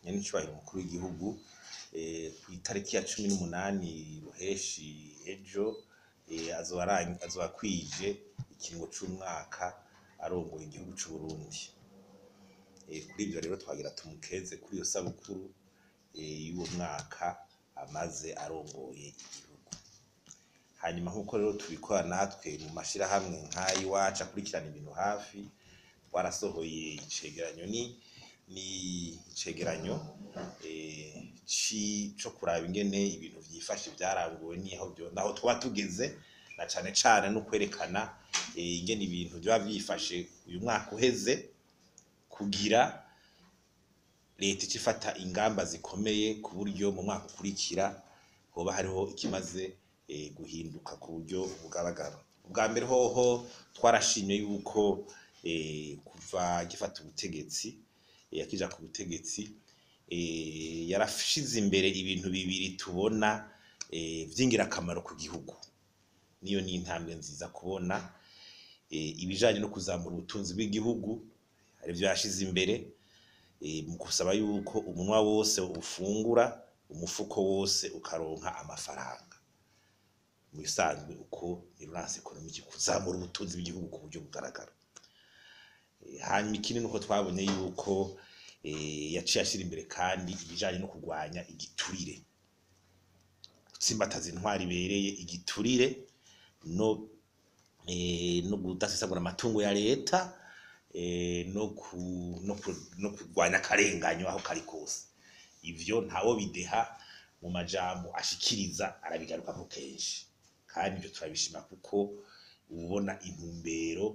nyenicubahiro umukuru w'igihugu eh, kw'itariki ya cumi n'umunani ruheshi ejo eh, azoba arang- azoba akwije ikiringo c'umwaka arongoye igihugu c'Uburundi Eh, kuri ivyo rero twagira tumukeze kuri iyo sabukuru eh, y'uwo mwaka amaze arongoye igihugu hanyuma nk'uko rero tubikora natwe mu mashirahamwe nk'ay'iwacu akurikirana ibintu hafi twarasohoye icegeranyo ni ni icegeranyo eh, ci co kuraba ingene ibintu vyifashe vyaranguwe niho vyo naho tuba tugeze na cane cane no kwerekana eh, ingene ibintu vyoba vyifashe uyu mwaka uheze kugira leta ica ifata ingamba zikomeye ku buryo mu mwaka ukurikira hoba hariho ikimaze eh, guhinduka ku buryo bugaragara ubwa mbere hoho twarashimye yuko eh, kuva gifata ubutegetsi eh, akija ku butegetsi eh, yarashize imbere ibintu bibiri tubona eh, vy'ingirakamaro ku gihugu niyo ni intambwe nziza kubona eh, ibijanye no kuzamura ubutunzi bw'igihugu arivyo yashize imbere eh, mu gusaba yuko umunwa wose ufungura umufuko wose ukaronka amafaranga mu bisanzwe uko relance economique kuzamura ubutunzi bw'igihugu ku buryo bugaragara Eh, hanyuma ikindi nuko twabonye yuko eh, yaciye ashira imbere kandi ibijanye no kurwanya igiturire gutsimbataza intwari ibereye igiturire no eh, no kudasesagura amatungo ya leta eh, no ku no ku no kurwanya akarenganyo aho kari kose ivyo ntawo bideha mu majambo ashikiriza arabigarukako kenshi kandi ivyo turabishima kuko ubona intumbero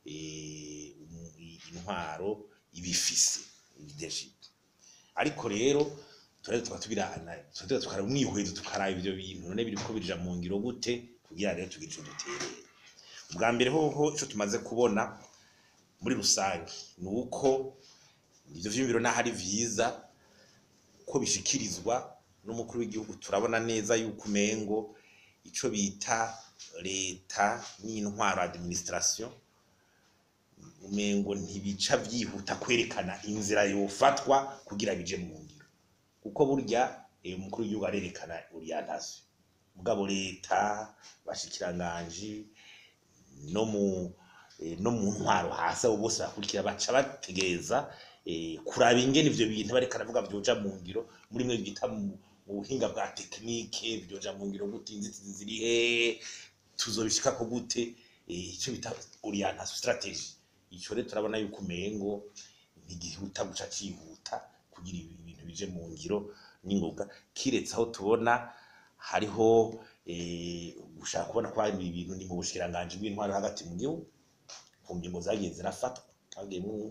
eh, umu- i- intwaro ibifise leadership ariko rero turare tukaba tubirana turare tukaraba umwihwezo tukaraba ivyo bintu none biriko birija mu ngiro gute kugira rero tugire ico duterere ubwa mbere hoho ico tumaze kubona muri rusange ni uko ivyo vyiyumviro naho ari vyiza ko bishikirizwa n'umukuru w'igihugu turabona neza yuko umengo ico bita leta n'intwaro administration umengo ntibica vyihuta kwerekana inzira yofatwa kugira bije mu ngiro kuko burya eh, umukuru w'igihugu arerekana orientation mugabo leta bashikiranganji no mu eh, no mu ntwaro hasi abo bose bakurikira baca bategereza eh, kuraba ingene ivyo bintu bariko aravuga vyoja mu ngiro muri mwe bita mu mu buhinga bwa tekinike vyoja mu ngiro gute inzitizi ziri hehe tuzobishikako gute eh, ico bita orientation strategy ico rero turabona yuko umengo ntigihuta guca cihuta kugira ibi bintu bije mu ngiro n'ingoga kiretse aho tubona hariho eh, gushaka kubona ko hari ibintu ni mu bushikiranganji bw'intwaro hagati mu gihugu ku ngingo zagiye zirafatwa hagiyemwo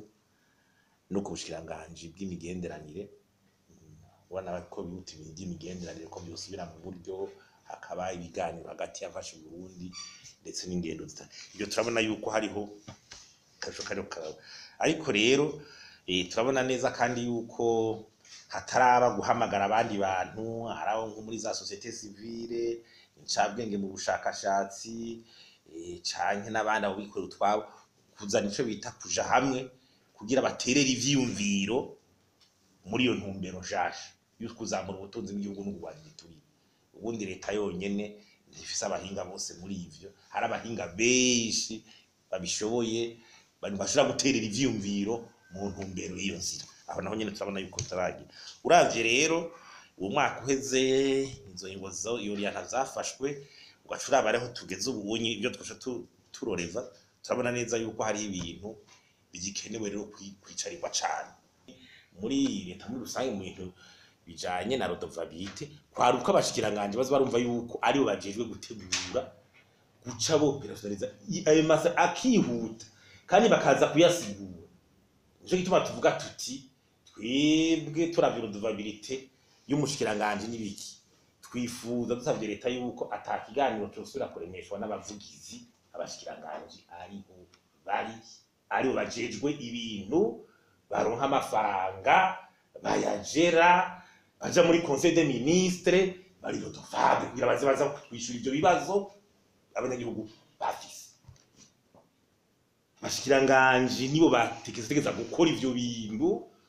no ku bushikiranganji bw'imigenderanire Mm, ubona ko bihuta ibintu by'imigenderanire ko byosubira mu buryo hakaba ibiganiro hagati y'afashe Burundi ndetse n'ingendo zita ibyo turabona yuko hariho kasho kariho karaba ariko rero eh, turabona neza kandi yuko hataraba guhamagara abandi bantu araho nko muri za societe civile incabwenge mu bushakashatsi eh, canke n'abandi abo bikorera utwabo kuzana ico bita kuja hamwe kugira baterere ivyiyumviro muri iyo ntumbero nshasha yo kuzamura ubutunzi bw'igihugu no kurwanya igiturire ubundi leta yonyene ntifise abahinga bose muri ivyo hari abahinga benshi babishoboye bari bashobora guterera ivyiyumviro mu ntumbero y'iyo nzira aho naho nyene turabona yuko turagira uravye rero uwo mwaka uheze izo ngingo zo iyo orienta zafashwe ugaca uraba ariho tugeze ubu unyi ibyo twasha tu- turoreza turabona neza yuko hari ibintu bigikenewe rero kwi- kwicarirwa cane muri leta muri rusange mu bintu bijanye na rodovabite kwari uko abashikiranganje baza barumva yuko aribo bajejwe gutegura guca boperasonaliza i- ayo masa akihuta kandi bakaza kuyasigura nico gituma tuvuga tuti twebwe turavye rodovabilite y'umushikiranganje n'ibiki twifuza dusavye leta yuko ata kiganiro cosubira kuremeshwa n'abavugizi abashikiranganje ariho bari aribo bajejwe ibintu baronka amafaranga bayajera baja muri conseil des ministres bari rodovable kugira baze baza kwishura ivyo bibazo abanyagihugu bafise abashikiranganji nibo batekereza gukora ivyo bintu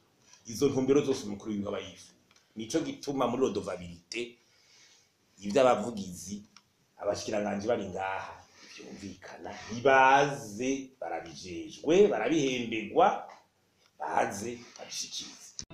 izo ntumbero zose umukuru w'igihugu aba yifuza nico gituma muri rodovabilite ivy'abavugizi abashikiranganje bari ngaha vyumvikana nibaze barabijejwe barabihemberwa baze babishikirize